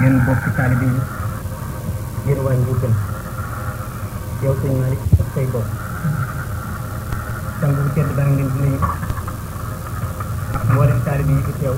yéen bokk taalibe yi yéen waa Njuukal yow sëñ Malick ak say bokk sang bu tedd baa ngi leen di nuyu ak mboolem taalibe yi fi teew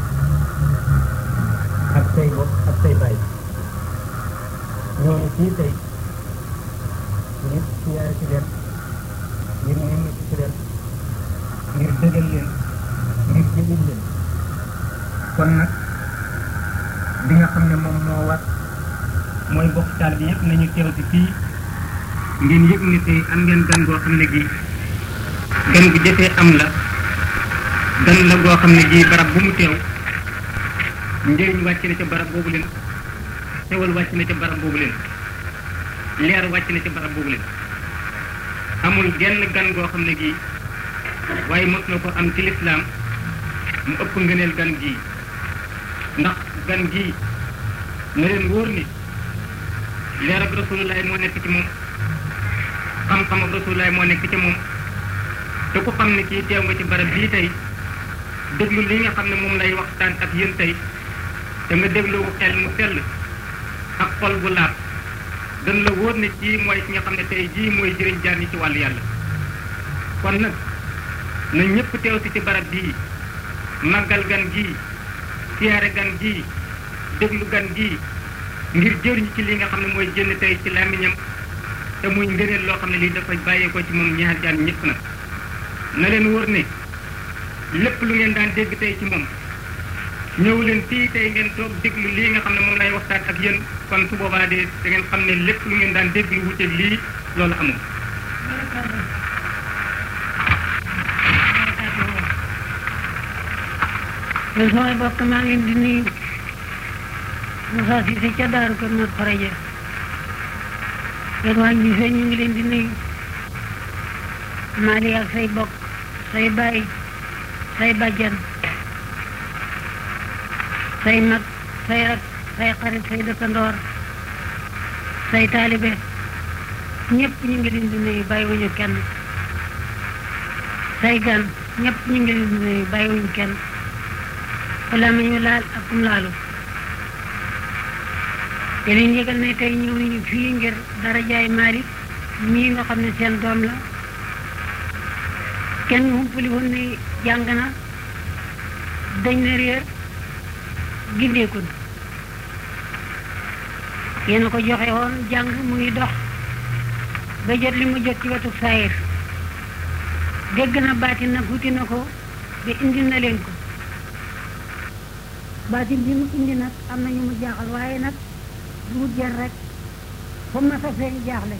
ak say bokk ak say baay ñooñu fii tey ngir siyaare ci leen ngir nemmi ci leen ngir dëgal leen ngir jëlil leen kon nag li nga xam ne moom moo war mooy bokk taal bi yëpp nañu teew ci fii ngeen yëg ne tey am ngeen gan goo xam ne gii gan gu jëfee am la gan la goo xam ne gii barab bu mu teew njëriñ wàcc na ca barab boobu leen xewal wàcc na ca barab boobu leen leer wàcc na ca barab boobu leen amul genn gan goo xam ne gii waaye mos na ko am ci lislaam mu ëpp ngëneel gan gii ndax gan gii na leen wóor ni leer ak rasulullahi moo nekk ci moom xam-xam ak rasulullahi moo nekk ci moom te ku xam ne kii teew nga ci barab bii tey déglu li nga xam ne moom lay waxtaan ak yéen tey te nga déglu ko xel mu sell ak xol bu laab gën la wóor ne kii mooy ki nga xam ne tey jii mooy jëriñ jaar ñi ci wàllu yàlla kon nag na ñëpp teew si ci barab bii màggal gan gii siyaare gan gii déglu gan gii ngir jëriñ ci li nga xam ne mooy jënd tey ci làmmiñam te muy ngëneel loo xam ne lii dafa bàyyeekoo ci moom ñaar jaan ñëpp nag na leen wóor ne lépp lu ngeen daan dégg tey ci moom ñëw leen fii tey ngeen toog déglu lii nga xam ne moom lay waxtaan ak yéen kon su boobaa de da ngeen xam ne lépp lu ngeen daan dégg lu wuteeg lii loolu amul. man samay bokk maa ngi leen di nuyu Moussa Cissé ca Daaru Kër Mor Faraja yéen waa Njuufe ñu ngi leen di nuyu Mali ak say bokk say baay say bàjjan say mag say rak say xarit say dëkkandoor say taalibe ñëpp ñu ngi leen di nuyu bàyyiwuñu kenn say gan ñëpp ñu ngi leen di nuyu bàyyiwuñu kenn wala ma ñu laal ak kum laalu te leen yëgal ne tey ñëw nañu fii ngir dara jaay Malick mii nga xam ne seen doom la kenn humpali woon ne jàng na dañ na réer gindeeku na yéen a ko joxe woon jàng mu ngi dox ba jot li mu jot ci wetu saayir dégg na baati nag wuti na ko ba indi na leen ko baatin bi mu indi nag am na ñu mu jaaxal waaye nag du mu jël rek fu ma sa feeñ jaaxle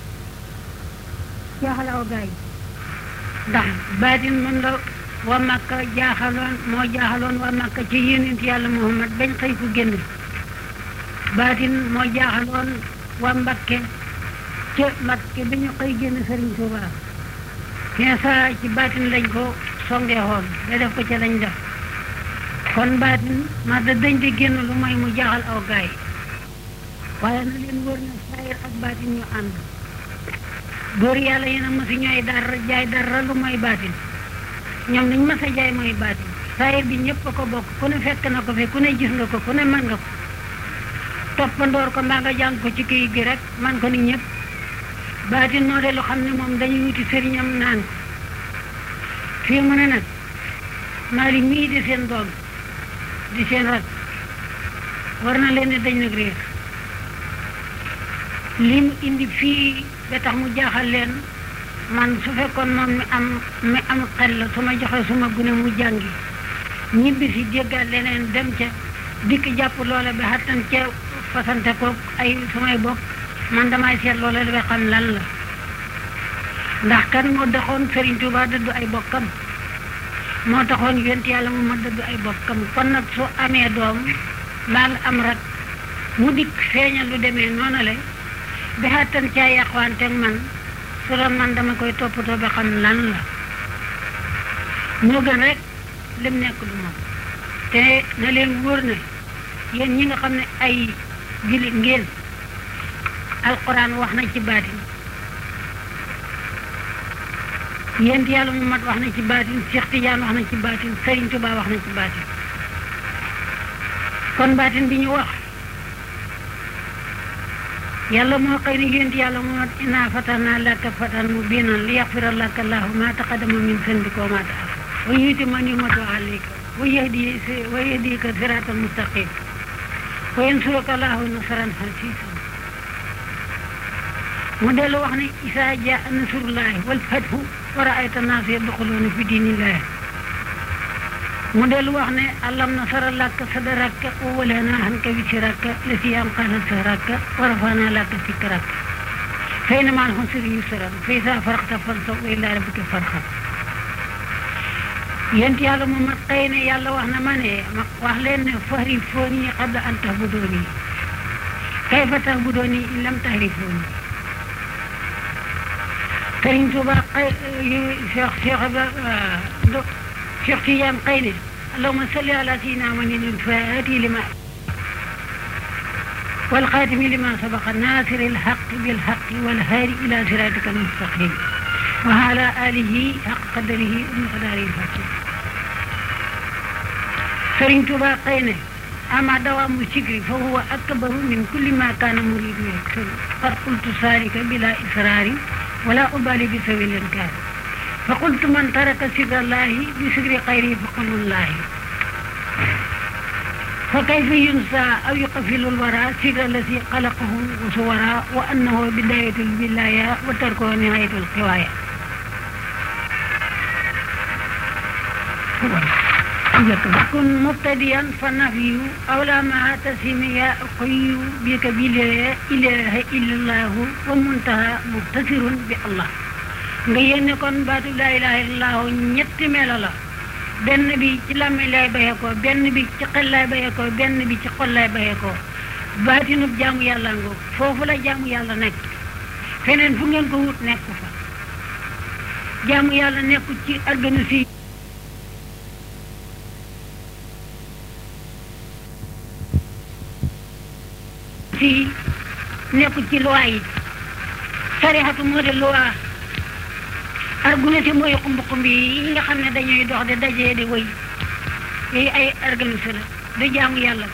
jaaxal aw gaay ndax baatin mën la waa Makka jaaxaloon moo jaaxaloon waa Makka ci yonent yàlla Muhammad bañ xëy ku génn baatin moo jaaxaloon waa Mbakke ca Mbakke ba ñu xëy génn Sëriñ Tuubaa Iisaa ci baatin lañ ko songee xoon da def ko ca lañ def kon baatin ma da dañ di génn lu mooy mu jaaxal aw gaay waaye na leen wër na saayir ak baatin ñu ànd góor yàlla yéen a ma si ñooy dara jaay dara lu mooy baatin ñoom liñ mas a jaay mooy baatin saayir bi ñëpp a ko bokk ku ne fekk na ko fi ku ne gis nga ko ku ne mën nga ko toppandoor ko mbaa nga jàng ko ci kayit gi rek man ko ni ñëpp baatin moo de lu xam ne moom dañuy wuti sëriñam naan ko fii mu ne nag Malick mii di seen doom di seen rak war na leen ne dañ nag réer li mu indi fii ba tax mu jaaxal leen man su fekkoon moom mi am mi am xel la su ma joxe suma gune mu jàngi ñibbi si jéggaat leneen dem ca dikk jàpp loola ba xattan ca fasante ko ay sumay bokk man damay seet loola ba xam lan la ndax kan moo doxoon Serigne Touba dëddu ay bokkam moo taxoon yonent yàlla mu ma dëddu ay bokkam kon nag su amee doom mbaa nga am rak mu dikk feeñal lu demee noonu la bi xattan caa yàqwanteeg man su doon man dama koy toppatoo ba xam lan la moo gën rek lim nekk du moom te na leen wóor ne yéen ñi nga xam ne ay jullit ngeen alquran wax na ci baatin yéen yàlla mu mat wax na ci baatin Cheikh Tidiane wax na ci baatin Serigne Touba wax na ci baatin kon baatin bi ñu wax yàlla moo xëy ni yént yàlla moo inaa fatahna laka fatan mubinan li yaxfira laka allahu ma taqaddama min zanbika wa ma ta'akhkhara wa yutimma ni'matahu alayka wa yahdi wa yahdika siratan mustaqim wa yansuruka allahu nasran aziizan mu dellu wax ne isaa jaa nasrullahi wal fathu wa ra'ayta naasa yadxuluuna fi diinillahi mu dellu wax ne alam nasara laka sadraka wa wada'na anka wizraka llazii anqadha zahraka wa rafa'na laka zikraka fa inna ma'al usri yusran fa izaa faragta fansab wa ilaa rabbika farghab yéen yàlla moom mat xëy ne yàlla wax na ma ne ma wax leen ne fa'rifuunii qabla an ta'buduunii kayfa ta'buduunii in lam ta'rifuunii Sëriñ Tuuba xëy Cheikh Cheikh Ibra Cheikh Tidiane xëy ne allahumma salli ala sayyidina Muhammadin al-faatihi lima wal xaatimi lima sabaqa naasiri l-haqqi bil-haqqi wal haadi ila siraatika al-mustaqim wa ala alihi haqqa qadrihi wa miqdaarihi al-aziim Sëriñ Tuuba xëy ne ama dawaamu sikri fa huwa akbaru min kulli ma kaana muriidu yaktubu qad qultu zaalika bila israari ولا أبالي بسبيل الإنكار فقلت من ترك سر الله بسر غيره فقل الله فكيف ينسى أو يقفل الوراء سر الذي خلقه وصورا وأنه بداية الولاية وتركه نهاية القوايا كن مبتديا فالنفي أولى ما تسمي قي بك بلا إله إلا الله ومنتهى مختصر بالله nga yéene kon baatu laa ilaha illallah ñetti melo la benn bi ci làmmiñ lay bayee ko benn bi ci xel lay bayee ko benn bi ci xol lay bayee ko baatinub jaamu yàlla ngo foofu la jaamu yàlla nekk feneen fu ngeen ko wut nekk fa jaamu yàlla nekku ci organisme ci nekku ci loi yi sarixatu moo de loi argumenté mooy xumb xumb yi nga xam ne dañuy dox di dajee di wëy yooyu ay organisé la du jaamu yàlla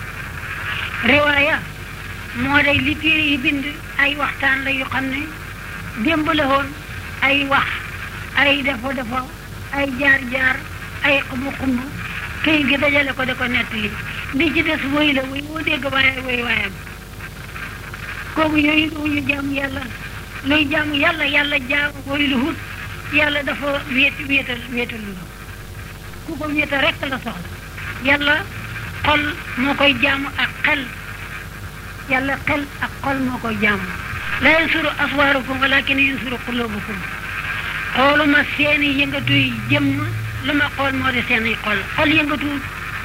riwaaya moo day li téere yi bind ay waxtaan la yu xam ne démb la woon ay wax ay defo defo ay jaar jaar ay xumb xumb këy gi dajale ko da ko nettali li ci des wëy la wëy woo dégg waaye wëy waayam kooku yooyu duñu jaamu yàlla luy jaamu yàlla yàlla jaam woy lu hut yàlla dafa wéet wéetal wéetal lu ku ko wéetal rekk la soxla yàlla xol moo koy jaamu ak xel yàlla xel ak xol moo koy jaamu la yansuru aswaarukum walakin yansuru qulubukum xooluma seeni yëngatuy jëmm lu ma xool moo di seeni xol xol yëngatuwul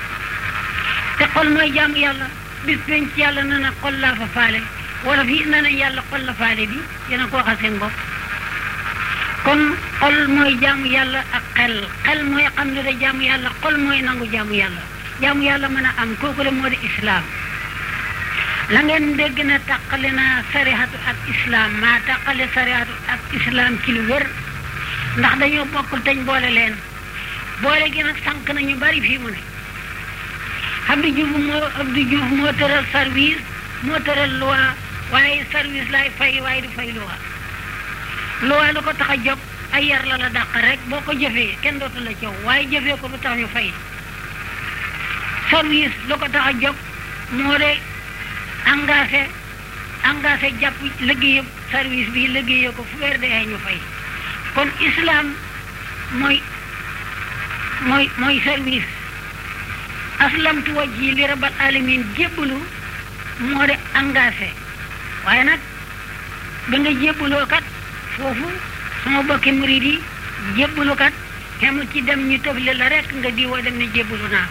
te xol mooy jaamu yàlla bis penc yàlla na na xol laa fa faale wala fii na nañ yàlla xol la faale bi yéen a ko waxal seen bopp kon xol mooy jaamu yàlla ak xel xel mooy xam ne da jaamu yàlla xol mooy nangu jaamu yàlla jaamu yàlla mën a am kooku la moo di islaam la ngeen dégg na taqale na sarihatu ak islaam maa taqale sarihatu ak islaam ci lu wér ndax dañoo bokkul teñ boole leen boole gi nag sànq nañu bari fii mu ne Abdou Diouf moo Abdou Diouf moo tëral service moo tëral loi waaye service lay fay waaye du fay loi loi lu ko tax a jóg ay yar la la dàq rek boo ko jëfee kenn dootu la coow waaye jëfee ko lu tax ñu fay service lu ko tax a jóg moo de engagé engagé jàpp liggéeyam service bi liggéeyee ko fu weer dee ñu fay kon islam mooy mooy mooy service aslamtu wajhi li rabbil alamin jébbalu moo de engagé waaye nag ba nga jébbaloo kat foofu sama bokki murid yi jébbalu kat xemul ci dem ñu tëfle la rek nga diwoo dem ne jébbalu naa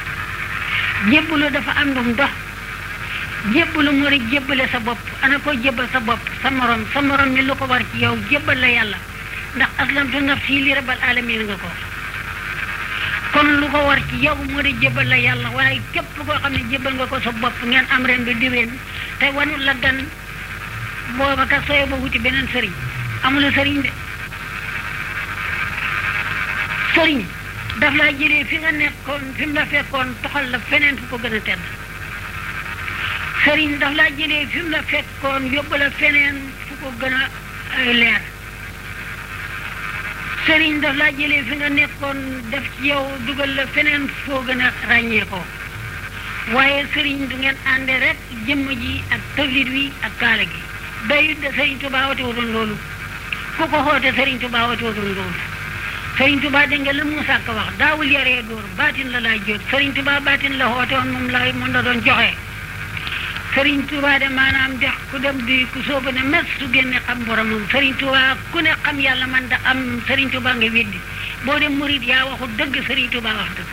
jébbalu dafa am ndum dox jébbalu moo di jébbale sa bopp ana ko jébbal sa bopp sa morom sa morom ni lu ko war ci yow jébbal la yàlla ndax aslamtu nafsi li rabbil alamin nga ko kon lu ko war ci yow moo di jébbal la yàlla waaye képp koo xam ne jébbal nga ko sa bopp ngeen am ren bi diween te wanul la gan booba ka sooy ba wuti beneen sëriñ amula sëriñ de sëriñ daf laa jëlee fi nga nekkoon fi mu la fekkoon toxal la feneen fu ko gën a tedd sëriñ daf laa jëlee fi mu la fekkoon yóbbu la feneen fu ko gën a leer sëriñ daf laa jëlee fi nga nekkoon def ci yow dugal la feneen foo gën a ràññee ko waaye sëriñ du ngeen ànde rek jëmm ji ak tawlit wi ak kaala gi dayut de sëriñ Tuubaa wate wutoon loolu ku ko xoote sëriñ Tuubaa wate wutoon loolu sëriñ Tuubaa dégg nga la Muusaa Ka wax daawul yaree dóor baatin la laay jóot sëriñ Tuubaa baatin la xoote woon moom la moom la doon joxe sëriñ Tuubaa de maanaam dex ku dem di ku soobu ne mes su génne xam boromam sëriñ Tuubaa ku ne xam yàlla man da am sëriñ Tuubaa nga weddi boo dem murit yaa waxu dëgg sëriñ Tuubaa wax dëgg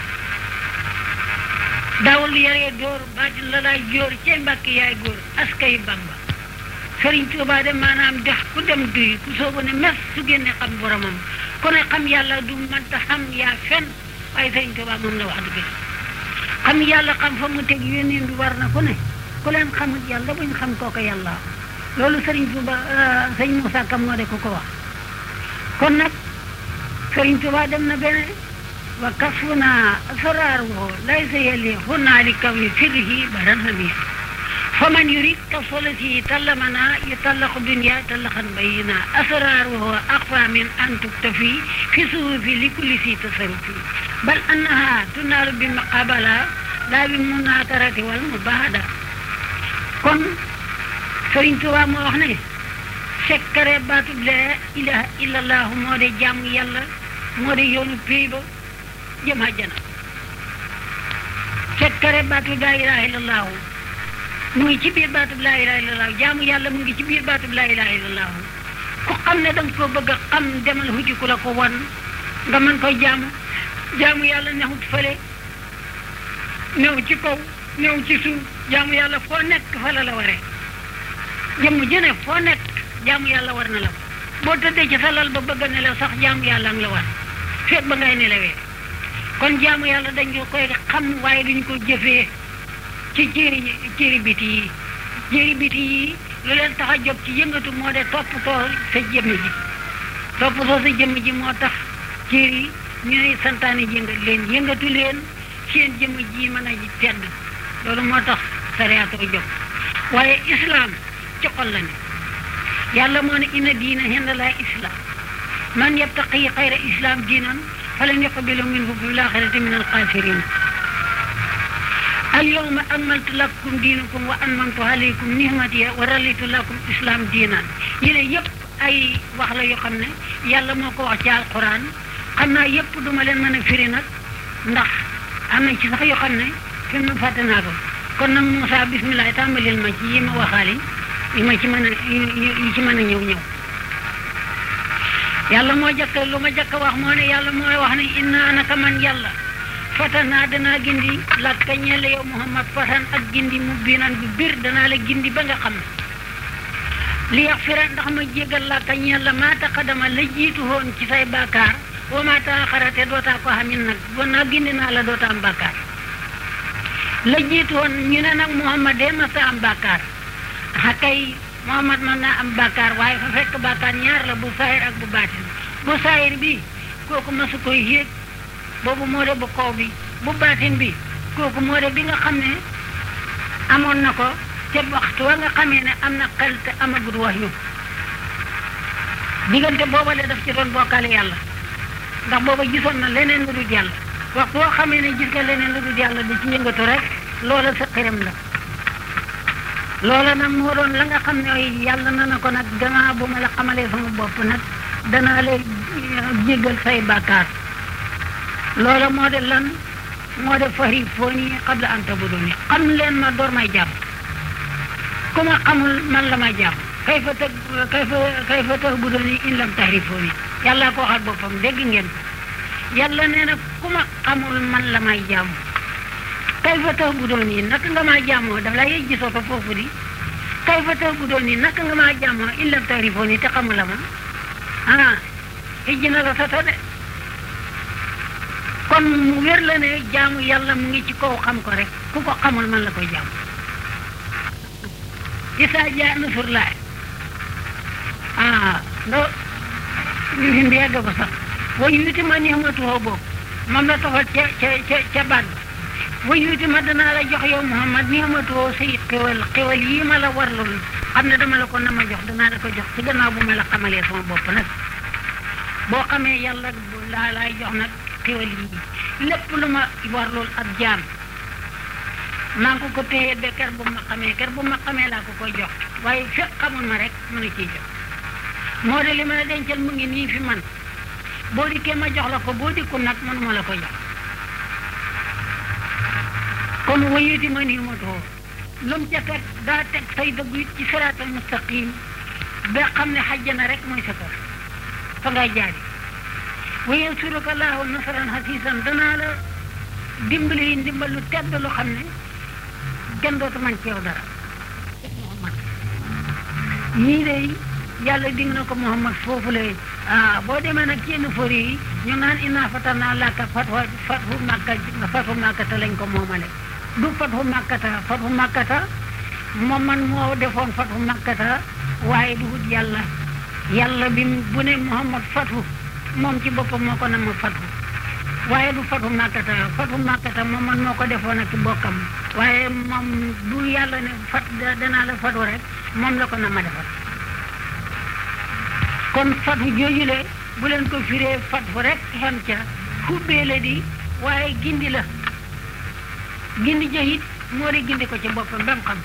daawul yaree dóor baatin la laay jóor cey mbàkk yaay góor askay Bamba sëriñ Tuubaa de maanaam dex ku dem duy ku soobu ne mes su génne xam boromam ku ne xam yàlla du mënta xam yaa fen waaye sëriñ Tuubaa moom la wax dëgg xam yàlla xam fa mu teg yónneen bi war na ku ne ku leen xamul yàlla buñ xam kooku yàlla loolu sëriñ Tuuba sëñ Moussa Kam moo de ku ko wax kon nag sëriñ Tuuba dem na bene wa kasfuna asraaruhu laysa yali hunaali kawi sirrihi badan hami fa man yurid kasolati tallamana yutallaqu dunya tallaqan bayina asraaruhu aqfa min an tuktafi fi suhufi li kulli si tasarufi bal annaha tunaalu bi maqabala laa bi munatarati wal mubahada kon Sëriñ Tuubaa moo wax ne sekkare baatub laa ilaha illallah moo de jàmm yàlla moo de yoonu péy ba jëm àjjana sekkare baatub laa ilaha illallah mu ngi ci biir baatub laa ilaha illallah jaamu yàlla mu ngi ci biir baatub laa ilaha illallah ku xam ne danga ko bëgg a xam demal hujj ku la ko wan nga mën koy jaamu jaamu yàlla nexut fële new ci kaw new ci suuf jaamu yàlla foo nekk fa la la waree jëmm jëne foo nekk jaamu yàlla war na la boo tëddee ci sa lal ba bëgg a nelaw sax jaamu yàlla ang la war feet ba ngay nelawee kon jaamu yàlla dañ ko koy xam waaye duñ ko jëfee ci cëri cëri biti yi cëri biti yi lu leen tax a jóg ci yëngatu moo de toppatoo sa jëmm ji toppatoo sa jëmm ji moo tax cëri ñooy santaane yëngat leen yëngatu leen seen jëmm ji mën a tedd loolu moo tax sariyaatu ko jóg waaye islam ci xol la ne yàlla moo ne inna diina hinda laa islam man yabtaqi xayra islam diinan falan yuqbalu minhu fil aaxirati min alxaasirin al yawma akmaltu lakum diinakum wa atmamtu alaykum nihmati wa raditu lakum islam diinan yile yëpp ay wax la yoo xam ne yàlla moo ko wax ci alquran xam naa yëpp duma leen mën a firi nag ndax am na ci sax yoo xam ne fi mu fàtte naa ko kon nag Moussa bisimilah tàmbalil ma ci yi ma waxaale yi ma ci mën a yi ci mën a ñëw ñëw yàlla moo jëkk lu ma jëkk wax moo ne yàlla mooy wax ne inna naka man yàlla fatanaa danaa gindi lakka ñelle yow Muhammad fatan ak gindi mu biinan bu bir danaa la gindi ba nga xam ne li yax fira ndax ma jégal lakka ñella maa taqadama la jiitu woon ci say bàkkaar wa maa taaxara te dootaa ko xamin nag bon naa gindi naa la doota am bàkkaar la jiitu woon ñu ne nag Muhammad de ma sa am bàkkaar xakay Muhammad mën naa am bàkkaar waaye fa fekk bàkkaar ñaar la bu saayir ak bu baatin bu saayir bi kooku masu koy yéeg boobu moo de bu kaw bi bu baatin bi kooku moo de bi nga xam ne amoon na ko te waxtu wa nga xamee ne am na xel te amagut wax yu diggante booba le daf ci doon bokkaale yàlla ndax booba gisoon na leneen lu dul yàlla waxtu woo xamee ne gis nga leneen lu dul yàlla di ci yëngatu rek loola sa xiram la loola nag moo doon la nga xam ne yàlla na na ko nag danaa bu ma la xamalee sama bopp nag danaa lay jéggal say bàkkaar loola moo de lan moo de fari foo nii xam la anta bu doon xam leen ma door may jàpp ku ma xamul man la may jàpp kay fa tëg kay fa kay fa tëg bu doon in lam taxri foo nii yàlla ko waxal boppam dégg ngeen yàlla nee na ku ma xamul man la may jàmm kay fa tax bu doon yi naka nga maa jàmmoo daf lay gisoo ko foofu di kay fa tax bu doon yi naka nga maa jàmmoo in lam taxrifoo ni te xamul la ma ah ijji na la soto de kon mu wér la ne jaamu yàlla mu ngi ci kaw xam ko rek ku ko xamul man la koy jàmm isaa jaa nusur laay ah ndo fi mbiyegg ko sax wa yuuti ma nihmatuhu boobu moom la tofal ca ca ca ca baat wayuti ma danaa la jox yow Muhammad ni amatoo say xewal xewal yii ma la warlul xam ne dama la ko na ma jox danaa la ko jox ci gannaaw bu ma la xamalee sama bopp nag boo xamee yàlla laa laay jox nag xewal yii lépp lu ma warlul ab jaam maa ngi ko ko téye ba ker bu ma xamee ker bu ma xamee laa ko koy jox waaye fekk xamul ma rek mënu ciy jox moo de li ma la dencal mu ngi nii fi man boo dikkee ma jox la ko boo dikkul nag mënuma la ko jox kon wayuti ma nii ma too lu mu ca teg daa teg say dëgg it ci siraatal mustaqim ba xam ne xajjana rek mooy sa kër fa ngay jaari wa yansuruka laahu nasran hasiisan danaa la dimbali yi ndimbal lu tedd lu xam ne kenn dootu man ci yow dara Muhammad yii de yàlla dig na ko Muhammad foofu la ah boo demee nag ci yenn fori yi ñu naan inna fatanaa laka fatwa fathu makka fathu makkata lañ ko moomale du fathu makkata fathu makkata moom man moo defoon fathu makkata waaye du wut yàlla yàlla bi bu ne Muhammad fathu moom ci boppam moo ko nama fathu waaye du fathu makkata fathu makkata moom man moo ko defoon ak bokkam waaye moom du yàlla ne fat danaa la fathu rek moom la ko nama defal kon fathu jooju le bu leen ko firee fathu rek xem ca xubbee la di waaye gindi la gindi jëhit moo di gindi ko ci boppam ba mu xam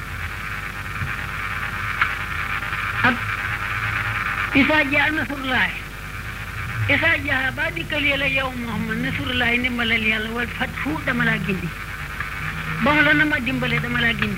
ak isaa jaa nasrullahi isaa jaa ba dikkalee la yow Muhammad nasrullahi ndimbalal yàlla wal fathu dama laa gindi bon la na ma dimbale dama laa gindi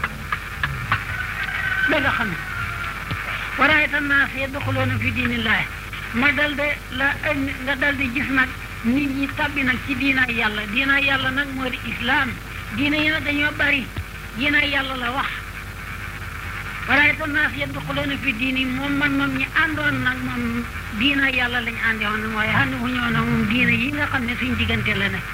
da nga xam waraayta naas yadxuluuna fi diinillaahi ma dal de la nga dal di gis nag nit ñi tabbi nag ci diinaay yàlla diinaay yàlla nag moo di islaam diina yi nag dañoo bari diinaay yàlla la wax waraayta naas yadxuluuna fi diini moom man moom ñi àndoon nag moom diinaay yàlla lañ àndoon mooy ànd wu ñëw nag moom diina yi nga xam ne suñ diggante la ne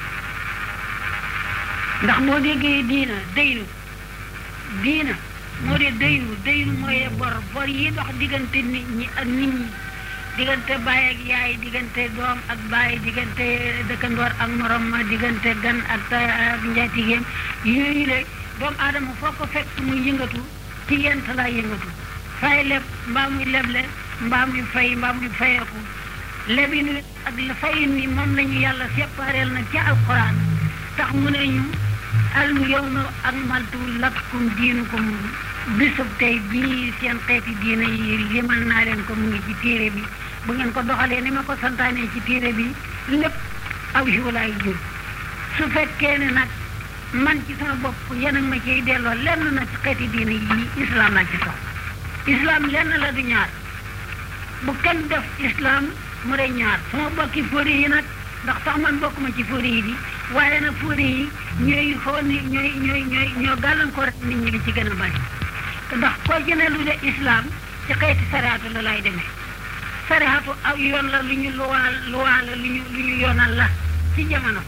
ndax moo déggee diina daynu diina moo de daynu daynu mooy bor bor yi dox diggante nit ñi ak nit ñi diggante baay ak yaay diggante doom ak baay diggante dëkkandoor ak morom ma diggante gan ak ak njaatigeem yooyu le doomu aadama foo ko fekk muy yëngatu ci yent laa yëngatu fay leb mbaa muy leble mbaa muy fay mbaa muy fayeeku lebin wi ak fayin wi moom lañu yàlla sépareel nag ci alquran tax mu ne ñu al yawma akmaltu lakum diinukum bisub tey bii seen xeeti diine yi limal naa leen ko mu ngi ci téere bi bu ngeen ko doxalee ni ma ko santaanee ci téere bi lépp aw jiw laay jur su fekkee ne nag man ci sama bopp yéen a ma ciy delloo lenn na ci xeeti diine yi islam laa ci sox islam lenn la du ñaar bu kenn def islam mu de ñaar sama bokki fóori yi nag ndax sax man bokkuma ci fóori yi di waaye nag fóori yi ñooy xool ni ñooy ñooy ñooy ñoo gàllankoor nit ñi li ci gën a bari ndax koo jëne lu de islam ci xeeti sariatu la lay demee sariatu aw yoon la lu ñu luwaal luwaal la lu ñu lu ñu yoonal la ci jamono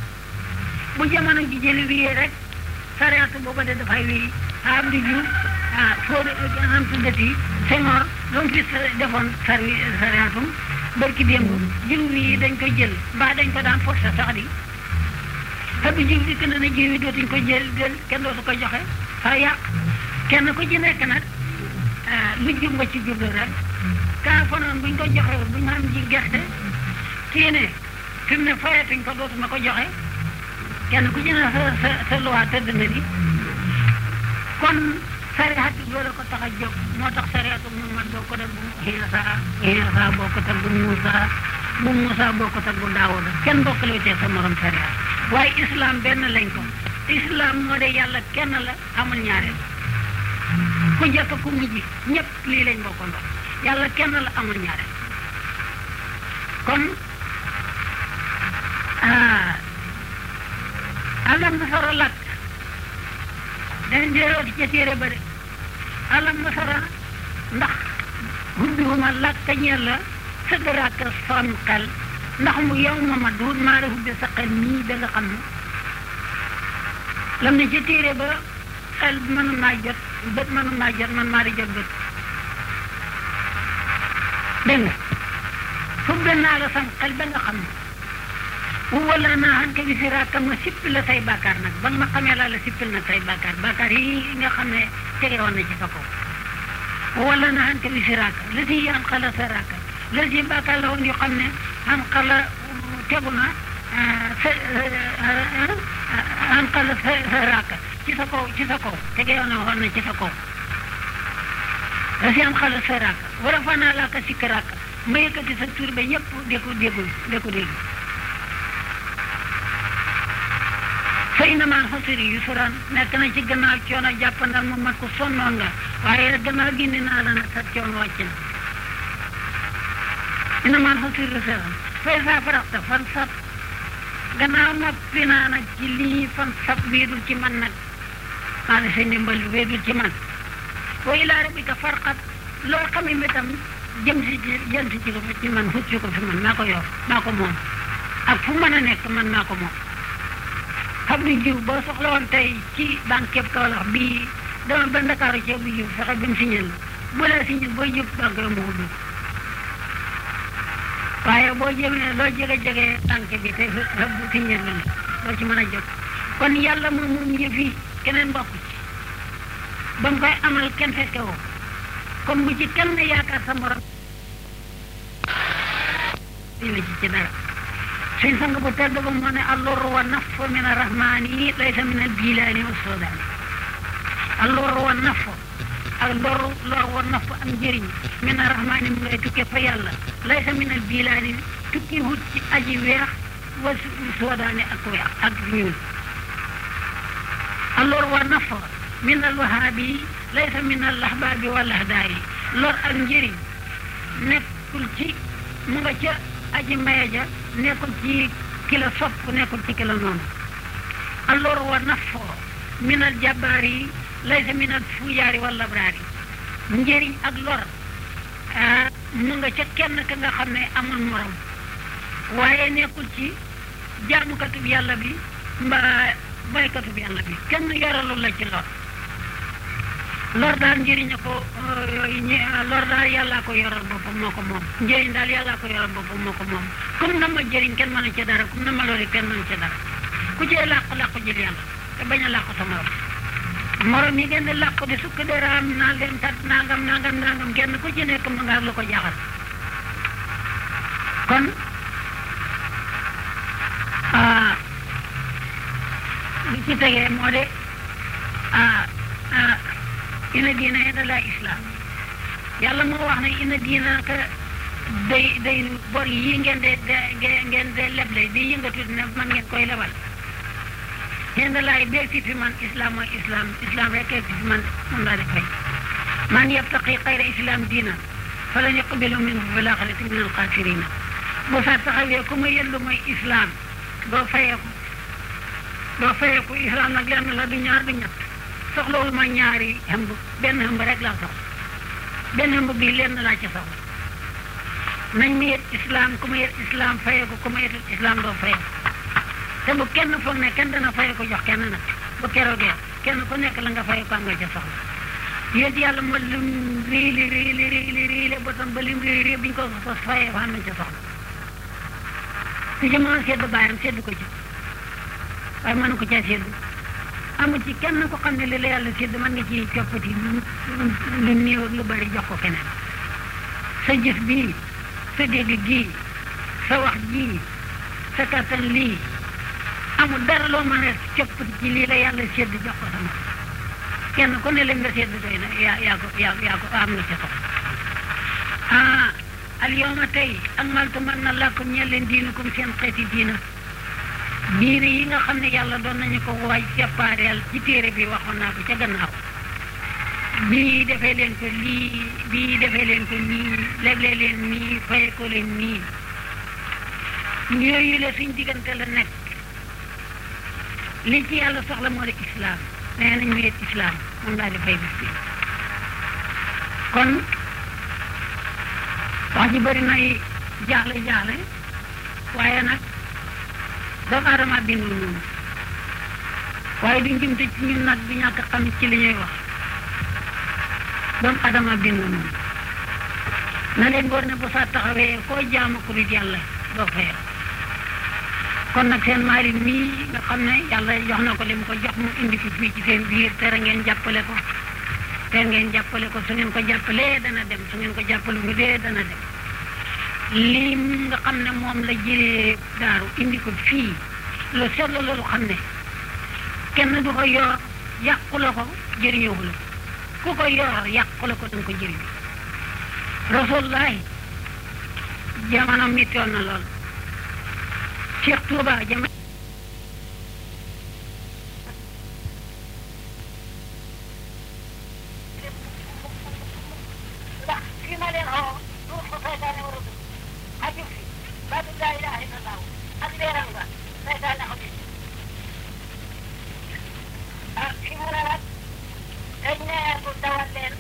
bu jamono ji jëli wiyee rek sariatu booba de dafay wii am di ju ah foo am tuddati Senghor loolu fi defoon sari sariatum barki démb jiw yi dañ koy jël mbaa dañ ko daan forcé sax di te bu jiw di gën a ne jiw yi dootuñ ko jël jël kenn dootu ko joxe fa yàq kenn ku ci nekk nag lu jub nga ci jublu rek kaa fa noonu buñ ko joxe buñ xam ji gerte kii ne fi mu ne fayatuñ ko dootuma ko joxe kenn ku ci ne sa sa sa loi tëdd na di kon sariatu loolu ko tax a jóg moo tax sariatu Muhammad boo ko def bu Iisa Iisa boo ko teg bu Muusa bu Muusa boo ko teg bu Daawuda kenn bokkale tee sa morom sariat waaye islam benn lañ ko islam moo de yàlla kenn la amul ñaareel ku njëkk ku mujj ñëpp lii lañ bokkandoo yàlla kenn la amul ñaareel kon alam nasara lakk dañ déerooti ca téere ba de alam nasara ndax hubbiwuma lakk ñeel la sëgaraak son xel ndax mu yow ma ma duut maa la hubbi sa xel nii da nga xam ne lam ne ca téere ba xel mënu maa jot bët mënu maa jot man maa di jot bët dégg nga hubbi naa la sam xel ba nga xam ne wala naa xam ke wisiraaka ma sippil la say bàkkaar nag ba nga ma xamee laa la sippil nag say bàkkaar bàkkaar yi nga xam ne tege woon na ci sa kaw wala naa xam ke wisiraaka la si yan xala sa raaka la si bàkkaar la woon yoo xam ne xam xala tegu na sa xam xala sa sa raaka ci sa kaw ci sa kaw tege woon na woon na ci sa kaw la si am xala sa raaka war a fanaa laaka sikk raaka ma yëkkati sa tur ba ñëpp di ko déggul di ko dégg fa inna maa xusri yusran nekk na ci gannaaw coono jàppandal mu mat ko sonnoon nga waaye gannaaw gindi naa la nag sa coono wàcc na inna maa xusri yusran fay saa faraxta fan sab gannaaw noppi naa nag ci lii fan sab wéedul ci man nag maa ngi sa ndimbal wéedul ci man wa ilaa rabbika farqat loo xam ne itam jëm si ci jëm si ci ko ci man xut si ko fi man maa ko yor maa ko moom ak fu mën a nekk man maa ko moom xam ni jiw boo soxla woon tey ci banque yëpp Kaolack bii dama ba Ndakaaru ceeb bu jiw fexe ba mu signal bu la signal boo jub banque yi mu ubbi waaye boo jëmee loo jege jege banque bi te fe bu signal la doo ci mën a jot kon yàlla moom moom yëf yi keneen bokk ci ba mu koy amal kenn fekke woo kon bu ci kenn yaakaar sa morom di la ci ci dara suñ sang bu tedd ba moo ne allor wa naf min arrahmani laysa min albilaani wa sodaani allor wa naf ak lor lor wa naf am njëriñ min arrahmani mu ngay tukkee fa yàlla laysa min albilaani tukki wut ci aji weex wa sodaani ak weex ak ñuul allor wa naf min alwahaabi laysa min allahbaabi wal ahdaari lor ak njëriñ nekkul ci mu nga ca aji maye ja nekkul ci ki la sopp nekkul ci ki la noonu allor wa nafo min al jabbaari laysa min al fujaari wal labraari njëriñ ak lor mu nga ca kenn ka nga xam ne amul morom waaye nekkul ci jaamukatub yàlla bi mbaa baykatub yàlla bi kenn yoralul la ci lor lor daal njëriñ ko lor daal yàllaa ko yoral boppam moo ko moom njëriñ daal yàllaa ko yoral boppam moo ko moom comme na ma jëriñ kenn mënu ca dara comme na ma lori kenn mënu ca dara ku ci làqu làqu jël yàlla te bañ a làqu sa morom morom yi ngeen di làqu di sukk de raam naa leen tat nangam nangam nangam kenn ku ci nekk mu nga lu ko jaxal kon li ci tegee moo de ah ah ina diina inda laa islam yàlla moo wax ne ina diina ka day day bor yi ngeen de ngeen de leble di yëngatu ne man ngeen koy lebal inda laay bee si fi man islam mooy islam islam rek si fi man moom laa di fay man yabtaqi xayra islam diina falan yuqbalu minhu fil aaxirati min alxaasirina bu sa taxawee ku ma yellu mooy islam doo fayeeku doo fayeeku islam nag lenn la du ñaar du ñett soxlawul ma ñaari hëmb benn hëmb rek laa soxla benn hëmb bii lenn laa ci soxla nañ ma yet islam ku ma yet islam fayeeku ku ma yetul islam doo fayeeku te bu kenn foog ne kenn dana fayeeku jox kenn nag bu keroogee kenn ku nekk la nga fayeeku am nga ca soxla yéen yàlla moo lim riili riili riili riili ba tam ba lim riili riili bi ñu ko sos fayee fa am nañ ca soxla su ci mën a sedd bàyyam sedd ko ci waaye mënu ko caa sedd amu ci kenn ko xam ne li la yàlla sédd mën nga ci coppati lu néew ak lu bari jox ko keneen sa jëf bii sa dégg gii sa wax jii sa kattan lii amul dara loo mën a coppati ci lii la yàlla sédd jox ko sama kenn ku ne la nga sédd doy na yaa yaa ko yaa yaa ko am nga ca soxla ah al yawma tey akmaltu man na lakum ñeel leen diinukum seen xeeti diina diine yi nga xam ne yàlla doon nañu ko waaj sépareel ci téere bi waxoon naa ko ca gannaaw bii defee leen ko lii bii defee leen ko nii legle leen nii faye ko leen nii yooyu la suñ diggante la nekk li ci yàlla soxla moo di islam nee nañ wéet islam moom laa di fay bis bi kon wax ji bëri nay jaaxle jaaxle waaye nag doomu aadama bindul noonu waaye du njumte ci ñun nag du ñàkk xam ci li ñuy wax doomu aadama bindul noonu na leen góor ne bu saa taxawee koo jaamu ku dul yàlla doo fayal kon nag seen maari mii nga xam ne yàlla jox na ko li mu ko jox mu indi ko fii ci seen biir tere ngeen jàppale ko tere ngeen jàppale ko su ngeen ko jàppalee dana dem su ngeen ko jàppalu ngi dee dana dem lii nga xam ne moom la jëlee daaru indi ko fii lu seetlu loolu xam ne kenn du ko yor yàqu la ko jëriñoo la ku ko yor yàqu la ko danga ko jëriñ rasulullahi jamono mittoon na lool Cheikh Touba jamono ndax fi ma leen xoo du ko saytaane war a dugg xajul fi baatu laa ilaha illallah ak leeram nga saytaane xajul fi ah fi mu ne nag dañ ne bu dawal leen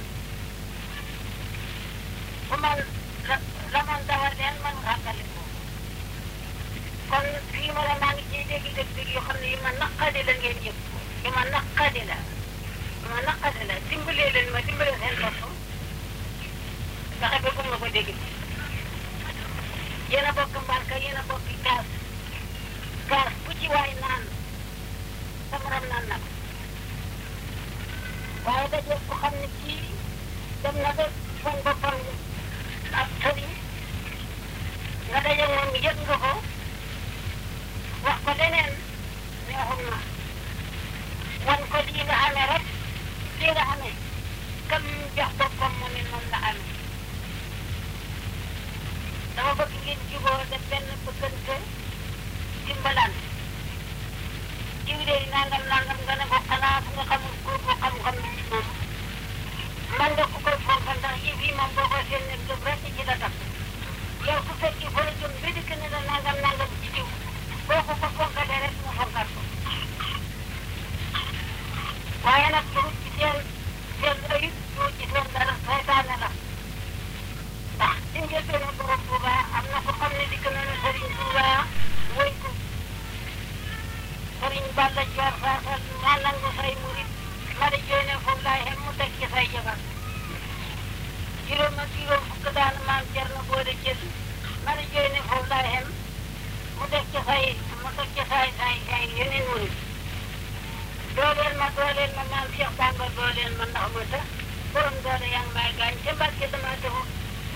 bu man la la man dawal leen man xàggale ko kon fii ma ne maa ngi ciy dégg dégg yoo xam ne yu ma naqadi la ngeen yëg yu ma naqadi la yu ma naqadi la dimbalee leen ma dimbalee seen bopp fexe ba gum nga ko dégg yéen a bokk mbarka yéen a bokk kaas kaas bu ci waay naan sa morom naan na ko waaye daje ko xam ne kii dem na ba foog boppam ab sëriñ nga daje moom yëg nga ko wax ko leneen neexul na wan ko lii nga amee rek lii nga amee kam jox boppam mu ne noonu la amee dama bëgg ngeen juboo def benn bëggante dimbalaan jiw de nangam nangam nga ne ko xanaa fu nga xamul ko ko xam-xam ci moom man nga ko koy fonk ndax yi fii moom boo ko seen ne gëm rek ci la tax yow su fekkee fa la jëm ba dikk ne la nangam nangam ci jiw boo ko ko fonkalee rek mu fonkaat ko waaye nag du ci seen seen ayib du ci seen dara saytaane la ndax ci njëlbeenu borom Touba am na ko xam ne dikk na ne Serigne Touba woy ko Serigne Balla Dior Fassal maa nangu say murit ma di jooy ne foofu laay xem mu teg ci say jabar juróom ak juróom fukk daan maam jar na boo de jël ma di jooy ne foofu laay xem mu teg ci say mu teg ci say say say yeneen murit dooleel ma dooleel ma maam Cheikh Bamba dooleel ma ndax ma tax borom doole yaa ngi may gaañ te Mbàkke dama taxu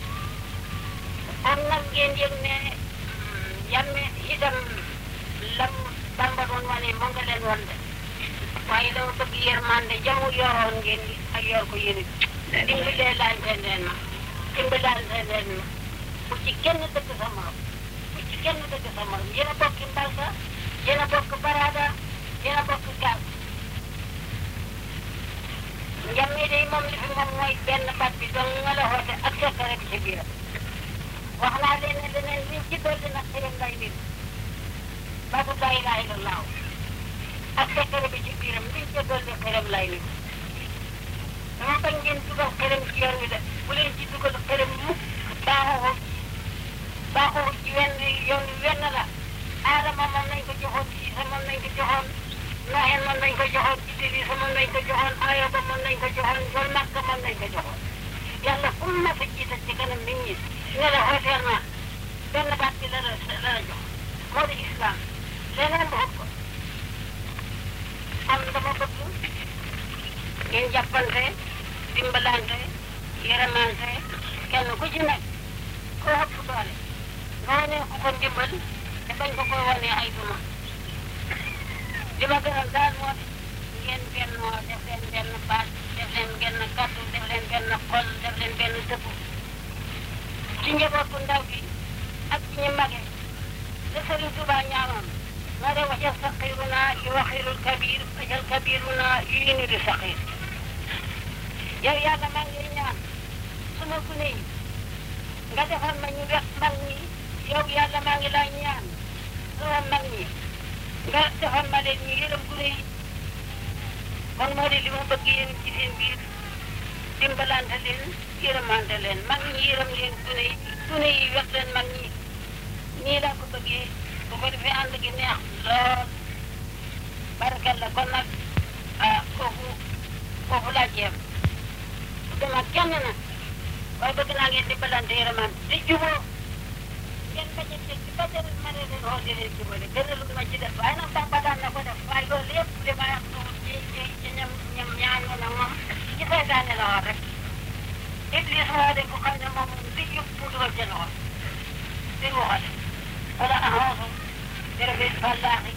kon nag ngeen yëg ne yàmme itam lam Bamba doon wane moo nga leen wan de waaye dama bëgg yërmande jamu yoroon ngeen di ak yor ko yéen it dimbalee laante leen ma dimbalante leen ma bu ci kenn dëgg sa morom bu ci kenn dëgg sa morom yéen a bokk mbalka yéen a bokk barada yéen a bokk gaal njàmme day moom li fi moom mooy benn baat bi dong nga la xoote ak sekkare bi ci biiram wax naa leen ne leneen liñ ci dolli nag xëyam lay nit baatu laa ilaaha illallaah ak sekkare bi ci biiram liñ ci dolli xëyam lay nit dama bañ ngeen dugal xëyam ci yoon wi de bu leen ci dugal xëyam mukk baaxoo baaxoo ci wenn yoon wi wenn la aadama moom nañ ko joxoon Siisa moom nañ ko joxoon Noxeen moom nañ ko joxoon Idrisa moom nañ ko joxoon Ayoba moom nañ ko joxoon Njool Makka moom nañ ko joxoon yàlla fu mu mas a jiital ci kanam nit ñi ne la xooteel ma benn baat bi la la la la jox moo di islam leneen bu ëpp kon dama bëgg ngeen jàppante dimbalante yërëmante kenn ku ci nekk koo ëpp doole nga wane ku ko ndimbal te bañ ko koy wane ay duma li ma gënal daal moo di ngeen bennoo def leen benn baat def leen benn kàddu def leen benn xol def leen benn dëkku ci njabootu ndaw gi ak ci ñu mage la Sëriñ Tuubaa ñaanoon ma de wajal saqiruna yu waxirul kabir wajal kabiruna yu yinu di saqir yow yàlla maa ngi ñaan suma gune yi nga defal ma ñu wex mag ñi yow yàlla maa ngi lay ñaan suma mag ñi nga defal ma leen ñu yërëm gune yi kon moo di li ma bëgg yéen ci seen biir dimbalante leen yërëmante leen mag ñi yërëm leen gune yi gune yi wex leen mag ñi nii laa ko bëggee bu ko defee ànd gi neex lool barkal la kon nag ah foofu foofu laa jeem dama kenn nag waaye bëgg naa ngeen dimbalante yërëmante te juboo ngeen bañ a dégg ba jël ma ne leen xool leen ci bële gënalul ma ci def waaye nag Bamba daan na ko def waaye loolu yëpp li ma wax ci ci ci ñam ñam ñaan na nag moom ci seytaane la woon rek Iblis moo de ko xam ne moom li yëpp mu dugal ca loxo di waxal wala ahoosu jërëjëf Fallahi